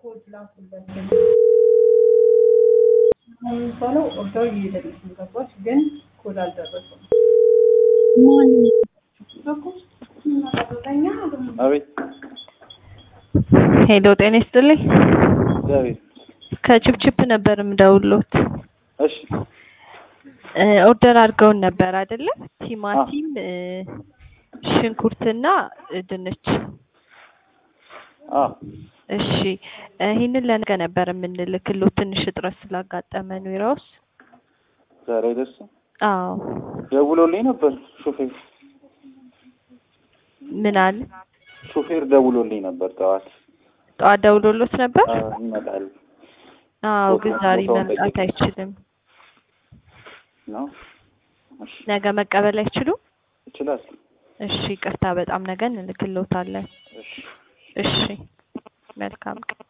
ኮድ ላኩለት የሚባለው ኦርደር እየሄደልሽ ነው ገባሽ? ግን ኮድ አልደረሰም። አቤት ሄሎ ጤና ይስጥልኝ። እግዚአብሔር ከችፕችፕ ነበር የምደውልዎት። እሺ እ ኦርደር አድርገውን ነበር አይደለ? ቲማቲም እ ሽንኩርትና እ ድንች። አ እሺ እ ይህንን ለነገ ነበር የምንልክልዎት ትንሽ እጥረት ስላጋጠመን ቢሮ ውስጥ። ዛሬ አይደርስም። አዎ ደውሎልኝ ነበር ሾፌር ምን አለ? ሾፌር ደውሎልኝ ነበር ጠዋት ጠዋት ደውሎሎት ነበር? አ፣ ይመጣል አዎ ቦታ- ግን ዛሬ ቦታውን መምጣት ጠይቄ። አይችልም። ነው። እሺ ነገ መቀበል አይችሉም? ይችላል። እሺ ይቅርታ፣ በጣም ነገ እንልክልዎታለን። እሺ እሺ መልካም ቀን።